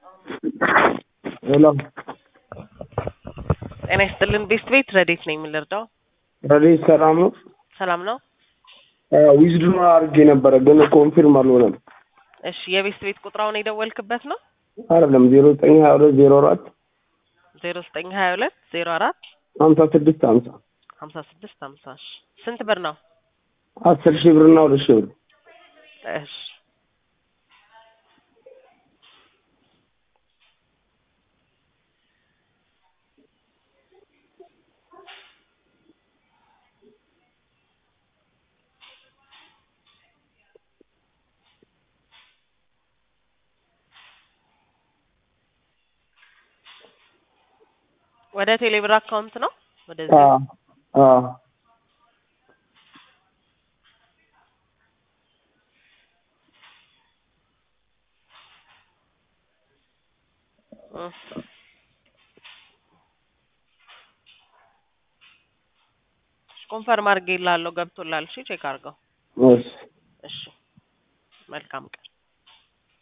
ሄሎ ጤና ይስጥልን ቤስት ቤት ረዴት ነኝ የምንረዳው ረዴት ሰላም ነው? ሰላም ነው ዊዝድሮ አድርጌ ነበረ ግን ኮንፊርም አልሆነም። እሺ የቤስት ቤት ቁጥራውን የደወልክበት ነው አይደለም ዜሮ ዘጠኝ ሀያ ሁለት ዜሮ አራት ዜሮ ዘጠኝ ሀያ ሁለት ዜሮ አራት ሀምሳ ስድስት ሀምሳ ሀምሳ ስድስት ሀምሳ እሺ ስንት ብር ነው አስር ሺህ ብርና ሁለት ሺህ ብር እሺ ወደ ቴሌብር አካውንት ነው ወደዚህ አዎ አዎ እ ኮንፈርም አድርጌልሃለሁ ገብቶልሃል እሺ ቼክ አድርገው እሺ እሺ መልካም ቀን